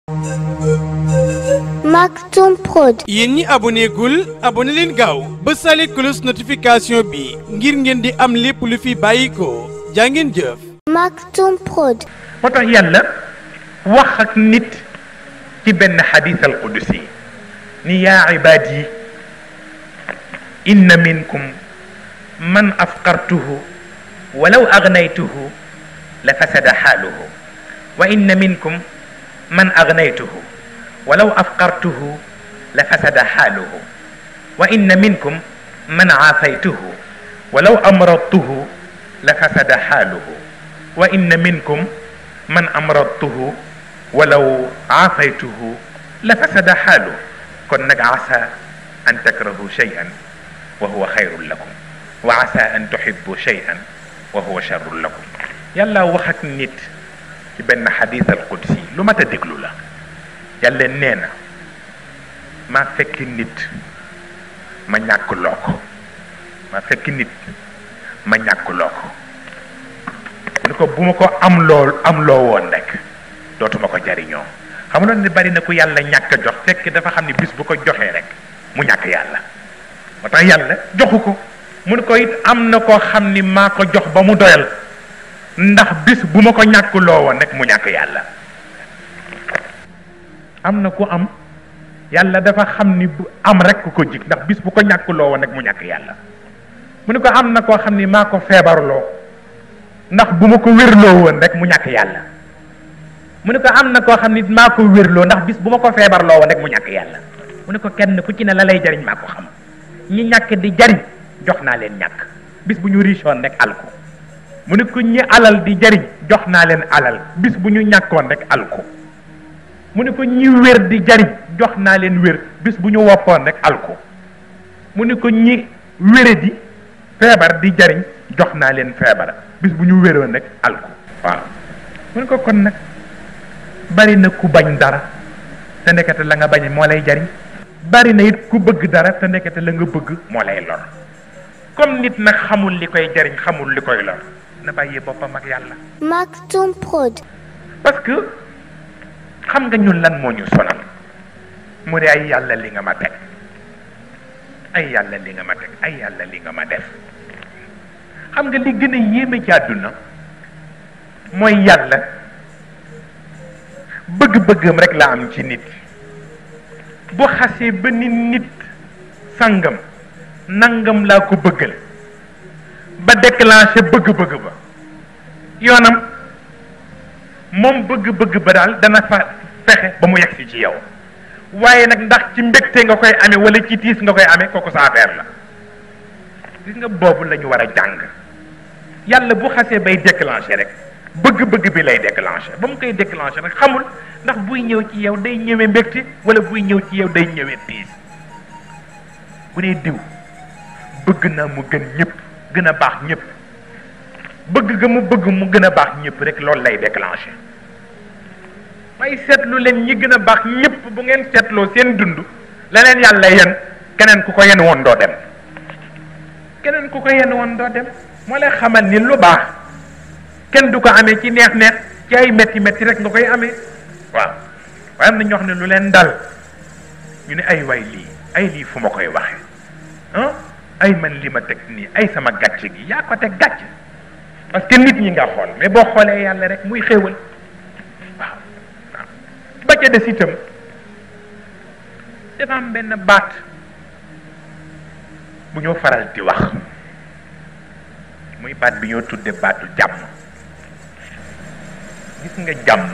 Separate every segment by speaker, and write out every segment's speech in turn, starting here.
Speaker 1: Maktoum Prod.
Speaker 2: yéen ñi aboné gul aboné leen gaaw ba sale cloche notification bi ngir ngeen di am lépp lu fi bàyyi ko jaa ngeen jëf.
Speaker 1: Maktoum Prod.
Speaker 3: moo tax yàlla wax ak nit ci benn xadis al qudusi ni yaa ibaadi inna minkum man afqartuhu walaw agnaytuhu la fasada xaaluhu wa inna minkum man agnaytuhu walaw afqartuhu la fasada xaaluhu wa inna minkum man aafaytuhu walaw amradtuhu la fasada xaaluhu wa inna minkum man amradtuhu walaw aafaytuhu la fasada xaalu kon nag asa an takrahu cheyan wa huwa xayrun lakum wa asa an tuhibbu cheyan wa huwa charrun lakum yàlla wax ak nit ci benn xadis al qudsi lu mat a déglu la yàlla nee na maa fekk nit ma ñàkk loo ko maa fekk nit ma ñàkk loo ko ni ko bu ma ko am loo am loo woon rek dootuma ko jariñoo xam nga ne bari na ku yàlla ñàkk a jox fekk dafa xam ne bis bu ko joxee rek mu ñàkk yàlla moo tax yàlla joxu ko mu ne ko it am na koo xam ni maa ko jox ba mu doyal ndax bis bu ma ko ñàkk loo woon rek mu ñàkk yàlla am na ku am yàlla dafa xam ni bu am rek ku ko jig ndax bis bu ko ñàkk loo woon rek mu ñàkk yàlla mu ne ko am na koo xam ni maa ko feebarloo ndax bu ma ko wérloo woon rek mu ñàkk yàlla mu ne ko am na koo xam ni maa ko wérloo ndax bis bu ma ko feebarloo woon rek mu ñàkk yàlla mu ne ko kenn ku ci ne la lay jariñ maa ko xam ñi ñàkk di jariñ jox naa leen ñàkk bis bu ñu richoon rek alko mu ne ko ñi alal di jariñ jox naa leen alal bis bu ñu ñàkkoon rek alko mu ne ko ñi wér di jariñ jox naa leen wér bis bu ñu woppoon rek alko mu ne ko ñi wére di feebar di jariñ jox naa leen feebar bis bu ñu wéroon rek alko waaw mu ne ko kon nag bari na ku bañ dara te ndekete la nga bañ moo lay jariñ bari na it ku bëgg dara te ndekete la nga bëgg moo lay lor comme nit nag xamul li koy jariñ xamul li koy lor na bàyyee boppam ak yàlla
Speaker 1: Maktoum Prod.
Speaker 3: parce que xam nga ñun lan moo ñu sonal mu ne ay yàlla li nga ma teg ay yàlla li nga ma teg ay yàlla li nga ma def xam nga li gën a yéeme ci àdduna mooy yàlla bëgg-bëggam rek la am ci nit bu xasee ba ni nit sangam nangam laa ko bëggal ba déclenché bëgg-bëgg ba yoonam moom bëgg-bëgg ba daal dana fa fexe ba mu yegsi ci yow waaye nag ndax ci mbégte nga koy amee wala ci tiis nga koy amee kooku sa affaire la gis nga boobu la ñu war a jàng yàlla bu xasee bay déclenché rek bëgg-bëgg bi lay déclenché ba mu koy déclenché rek xamul ndax buy ñëw ci yow day ñëwee mbégte wala buy ñëw ci yow day ñëwee tiis bu dee diw bëgg na mu gën ñëpp gën a baax ñëpp bëgg ga mu bëgg mu gën a baax ñëpp rek loolu lay déclenché may seetlu leen ñi gën a baax ñëpp bu ngeen seetloo seen dund la leen yàlla yen keneen ku ko yen woon doo dem keneen ku ko yen woon doo dem moo lay xamal ni lu baax kenn du ko amee ci neex neex ci ay metti metti rek nga koy amee waaw waaye am na ñoo xam ne lu leen dal ñu ne ay waay lii ay lii fu ma koy waxe ah ay man li ma teg nii ay sama gàcce gi yaa ko teg gàcce parce que nit ñi nga xool mais boo xoolee yàlla rek muy xéewal waaw waaw ba ca des itam dafa am benn baat bu ñoo faral di wax muy baat bi ñoo tudde baatu jàmm gis nga jàmm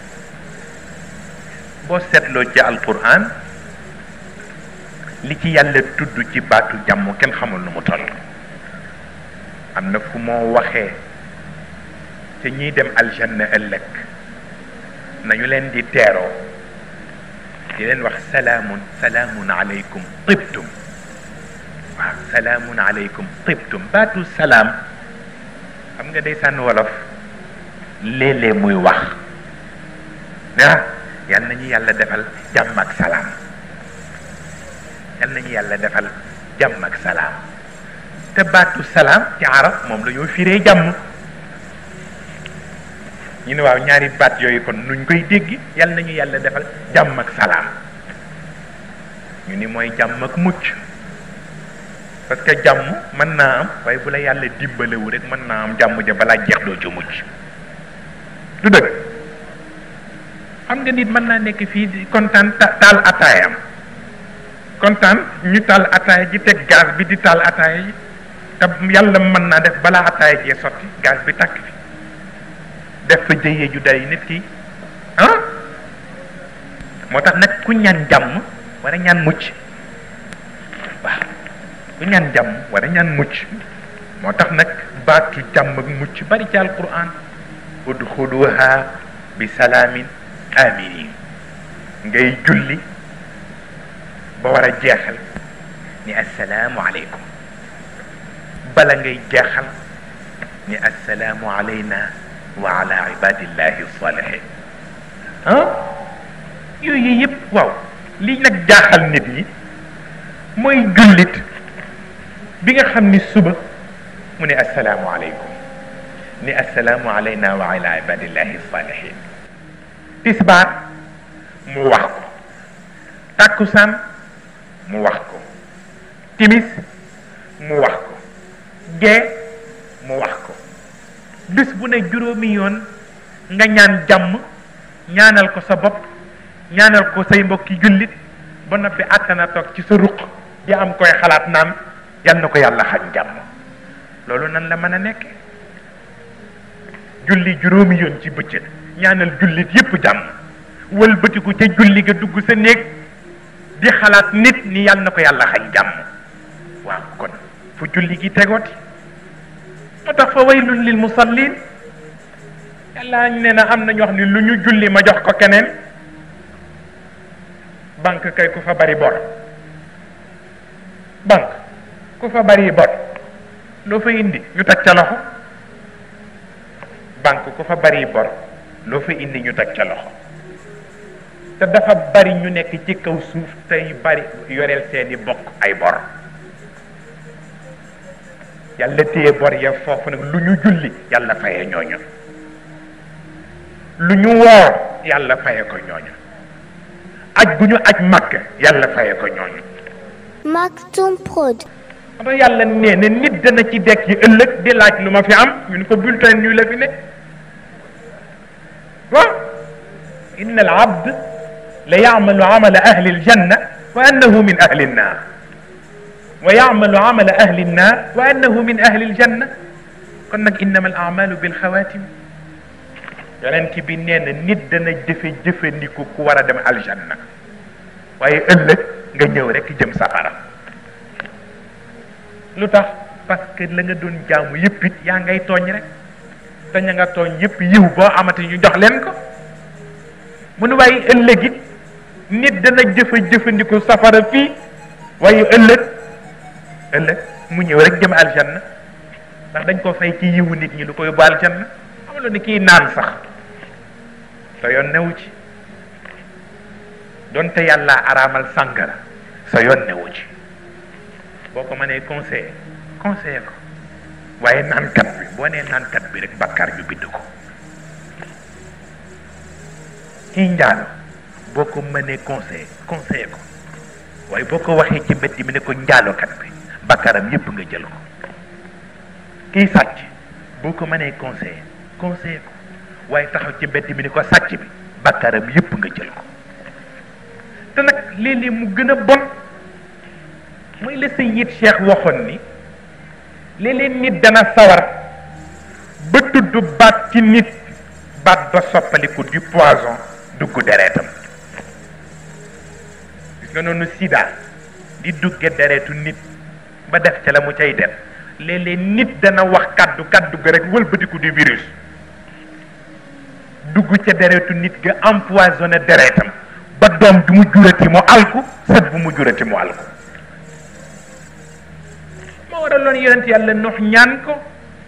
Speaker 3: boo seetloo ci alquran li ci yàlla tudd ci baatu jàmm kenn xamul nu mu toll am na fu moo waxee te ñiy dem aljanna ëllëg nañu leen di teeroo di leen wax salaamun salaamun aleykum tibtum waaw salaamun aleykum tibtum baatu salaam xam nga day sànn wolof léeg-léeg muy wax ah yal nañu yàlla defal jàmm ak salaam yal nañu yàlla defal jàmm ak salaam te baatu salaam ci arab moom la ñoo firee jàmm ñu ne waaw ñaari baat yooyu kon nuñ koy dégg yal nañu yàlla defal jàmm ak salaam ñu ni mooy jàmm ak mucc parce que jàmm mën naa am waaye bu la yàlla dimbalewu rek mën naa am jàmm ja balaa jeex doo ci mucc du dëgg xam nga nit mën naa nekk fii di kontaan taal ataayam kontaan ñu taal ataaya ji teg gaz bi di taal ataaya ji te yàlla mën naa def balaa ataaya jee sotti gaz bi takk fi def fa jëyee ju day nit ki ah moo tax nag ku ñaan jàmm war a ñaan mucc waaw ku ñaan jàmm war a ñaan mucc moo tax nag baatu jàmm ak mucc bari ci alquran udxuluha bi salaamin aminin ngay julli ba war a jeexal ni assalaamu aleykum bala ngay jeexal ni assalaamu alayna wa ala ibadillahi salihin ah yooyu yëpp waaw li nag jaaxal nit ñi mooy jullit bi nga xam ni suba mu ne assalaamu aleykum ni assalaamu alayna wa ala ibadillahi salihin tisbaar mu wax ko takkusaan mu wax ko timis mu wax ko gee mu wax ko bis bu ne juróomi yoon nga ñaan jàmm ñaanal ko sa bopp ñaanal ko say mbokki jullit ba noppi àttana toog ci sa ruq di am koy xalaat naan yal na ko yàlla xañ jàmm loolu nan la mën a nekke julli juróomi yoon ci bëccëg ñaanal jullit yépp jàmm wëlbatiku ca julli ga dugg sa néeg di xalaat nit ni yal na ko yàlla xañ jàmm waaw kon fu julli gi tegooti moo tax fa waylun lil musallin yàlla nee na am na ñoo xam ne lu ñu julli ma jox ko keneen banque kay ku fa bari bor banque ku fa bari bor loo fa indi ñu teg ca loxo banque ku fa bari bor loo fa indi ñu teg ca loxo te dafa bari ñu nekk ci kaw suuf tey bari yoreel seeni bokk ay bor yàlla téye bor ya foofu nag lu ñu julli yàlla faye ñooñu lu ñu woor yàlla faye ko ñooñu aj gu ñu aj màkk yàlla faye ko ñooñu
Speaker 1: Maktoum Prod.
Speaker 3: xam yàlla nee na nit dana ci dekk yi ëllëg di laaj lu ma fi am ñu ne ko bulletin ñu la fi ne waaw inna al abd la yacmalu amala ahli aljanna wa annahu min ahli annar wa yacmalu amala ahli annar wa annahu min ahli aljanna kon nag innama al amalu bil xawatim yonent bi nee na nit dana jëfe jëfandiku ku war a dem aljanna waaye ëllëg nga ñëw rek jëm safara lu tax parce que la nga doon jaamu yëpp it yaa ngay tooñ rek te ña nga tooñ yëpp yiw boo amati ñu jox leen ko mu ne waaye ëllëg it nit dana jëfa jëfandiku safara fii waaye ëllëg ëllëg mu ñëw rek jëm aljanna ndax dañ ko fay ci yiwu nit ñi lu ko yóbbu aljanna xamuloo ni kii naan sax sa yoon newu ci donte yàlla araamal sàngara sa yoon newu ci boo ko mënee conseiller conseiller ko waaye naankat bi boo nee naankat bi rek bakkaar ñu bind ko kii njaalo boo ko mënee conseiller conseiller ko waaye boo ko waxee ci mbedd mi ne ko njaalokat bi bakkaaram yépp nga jël ko kii sàcc boo ko mënee conseiller conseiller ko waaye taxaw ci mbedd mi ne ko sàcc bi bakkaaram yépp nga jël ko te nag léeg-léeg mu gën a bon mooy la Sayyid Cheikh waxoon ni léeg-léeg nit dana sawar ba tudd baat ci nit baat ba soppaliku du poison dugg deretam gis nga noonu sida di dugge deretu nit ba def ca la mu cay def léeg-léeg nit dana wax kaddu kaddu ga rek wëlbatiku di virus dugg ca deretu nit ga empoisonné deretam ba doom du mu jurati mu alku sët bu mu jurati mu alku moo waraloon yonent yàlla nox ñaan ko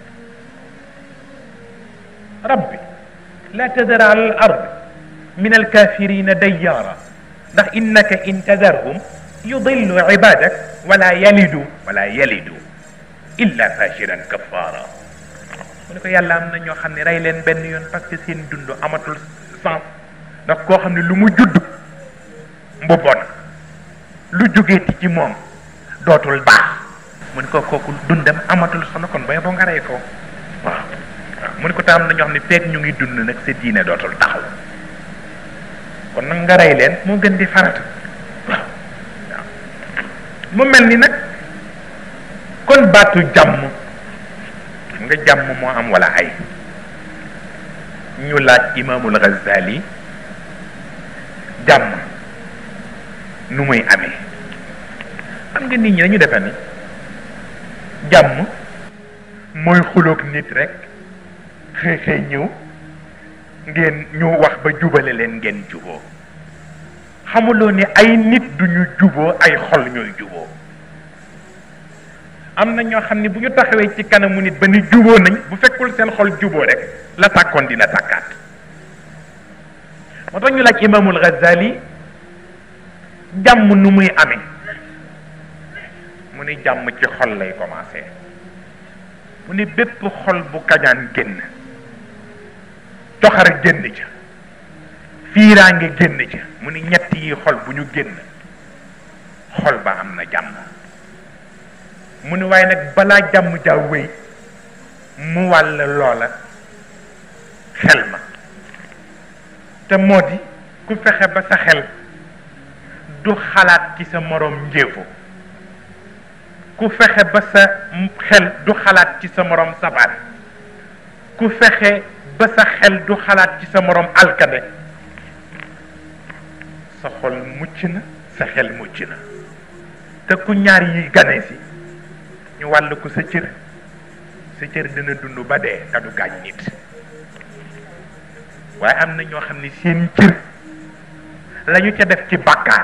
Speaker 3: rabbi la tadar ala al ard min alkafirina dayyaara ndax innaka in tadarhum yudillu ibadak wala yalidu wala yalidu illa fajiran kaffara mu ne ko yàlla am na ñoo xam ne rey leen benn yoon parce que seen dund amatul sens ndax koo xam ne lu mu judd mbubboon lu jógeeti ci moom dootul baax mu ne ko kooku dundam amatul solo kon bay boo nga rey ko waaw waaw mu ne ko tam am na ñoo xam ne feek ñu ngi dund nag sa diine dootul taxaw kon nag nga rey leen moo gën di farata waaw waaw mu mel ni nag kon baatu jàmm nga jàmm moo am wala ay ñu laaj imaamul Ghazali jàmm nu muy amee xam nga nit ñi dañu defe ni jàmm mooy xuloog nit rek xëy xëy ñëw ngeen ñu wax ba jubale leen ngeen juboo xamuloo ni ay nit duñu juboo ay xol ñooy juboo am na ñoo xam ne bu ñu taxawee ci kanamu nit ba ni juboo nañ bu fekkul seen xol juboo rek la tàkkoon dina tàkkaat moo tax ñu laaj imaamul Ghazali jàmm nu muy amee mu ni jàmm ci xol lay commencé mu ni bépp xol bu kañaan génn coxar génn ca fiiraange génn ca mu ni ñett yi xol bu ñu génn xol ba am na jàmm mu ni waaye nag balaa jàmm jaa wéy mu wàll loola xel ma te moo di ku fexe ba sa xel du xalaat ci sa moroom njéefo ku fexe ba sa xel du xalaat ci sa moroom sabar ku fexe ba sa xel du xalaat ci sa moroom alkade sa xol mucc na sa xel mucc na te ku ñaar yi gane si ñu wàll ko sa cër sa cër dina dund ba dee te du gaañ nit waaye am na ñoo xam ne seen cër lañu ca def ci bàkkaar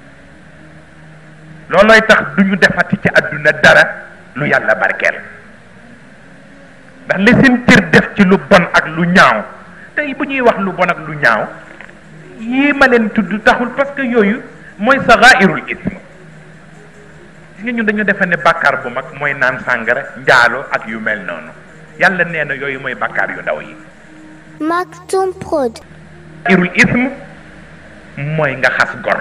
Speaker 3: loolooy tax duñu defati ci àdduna dara lu yàlla barkeel ndax li seen cër def ci lu bon ak lu ñaaw tey bu ñuy wax lu bon ak lu ñaaw yii ma leen tudd taxul parce que yooyu mooy saxaa'irul ism gis nga ñun dañu defe ne bàkkaar bu mag mooy naan sàngara njaalo ak yu mel noonu yàlla nee na yooyu mooy bàkkaar yu ndaw yi
Speaker 1: Maktoum Prod.
Speaker 3: irul ism mooy nga xas gor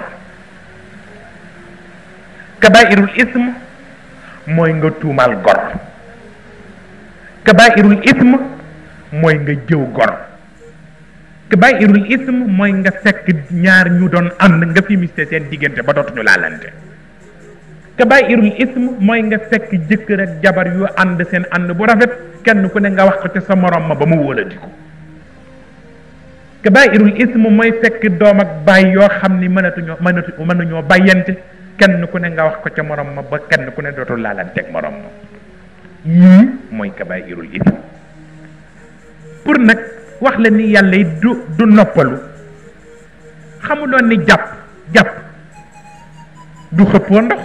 Speaker 3: kabairul ism mooy nga tuumaal gor kabairul ism mooy nga jëw gor kabairul ism mooy nga fekk ñaar ñu doon ànd nga fi miste seen diggante ba dootuñu laalante kabairul ism mooy nga fekk jëkkër ak jabar yu ànd seen ànd bu rafet kenn ku ne nga wax ko ca sa morom ma ba mu wóoladiku kabairul ism mooy fekk doom ak baay yoo xam ni mënatuñoo mënatu mënuñoo bàyyante kenn ku ne nga wax ko ca morom ma ba kenn ku ne dootul laalanteeg morom ma yii mooy kabairul ism pour nag wax la ni yàlla yi du du noppalu xamuloon ni jàpp jàpp du xëppoo ndox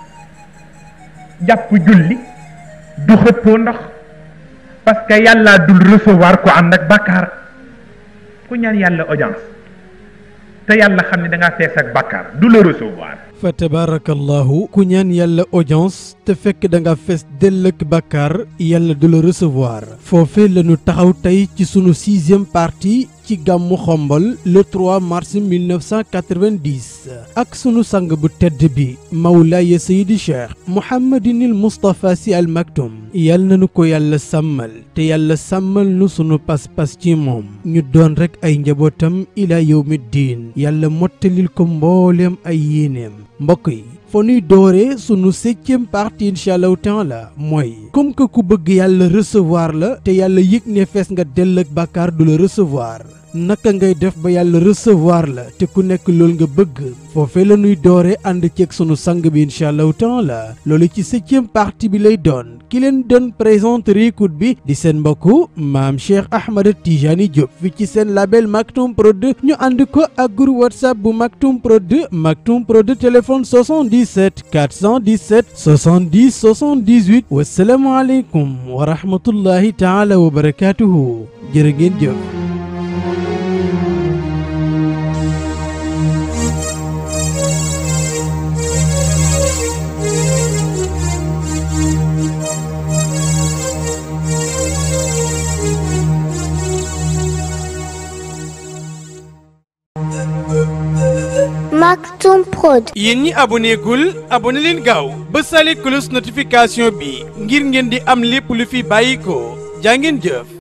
Speaker 3: jàpp julli du xëppoo ndox parce que yàlla dul recevoir ko ànd ak bàkkaar ku ñaan yàlla audience te yàlla xam ne da ngaa fees ak bàkkaar du la recevoir
Speaker 2: fa tabarakallahu ku ñaan yàlla audience te fekk da nga fees dell ak bàkkaar yàlla du la recevoir foofe lañu taxaw tey ci sunu sixième partie ci gàmmu xombol le 3 mars 1990 ak sunu sang bu tedd bi mawlaaya sayidi cheikh mouhamadinil moustapha si al maktum yal nanu ko yàlla sàmmal te yàlla sàmmal nu sunu pas-pas ci moom ñu doon rek ay njabootam ila yawmi diin yàlla mottalil ko mbooleem ay yéeneem mbokk yi fa nuy dooree sunu septième partie incha allahu taala mooy comme que ku bëgg yàlla recevoir la te yàlla yëg ne fees nga dell ak bàkkaar du la recevoir naka ngay def ba yàlla recevoir la te ku nekk loolu nga bëgg foofee la nuy doore ànd ceeg sunu sang bi incha allahu taala loolu ci septième partie bi lay doon ki leen doon présenter écoute bi di seen mbokku maam Cheikh Ahmed Tijani Diop fi ci seen label Maktoum Prod ñu ànd ko ak groupe whatsapp bu Maktoum Prod Maktoum Prod téléphone 77 417 70 78 wasalaamualeykum wa rahmatullahi taala wa barakatuhu jërë ngeen jëf
Speaker 1: Maktoum Prod.
Speaker 2: yéen ñi aboné gul aboné leen gaaw ba sale cloche notification bi ngir ngeen di am lépp lu fi bàyyi ko jaa ngeen jëf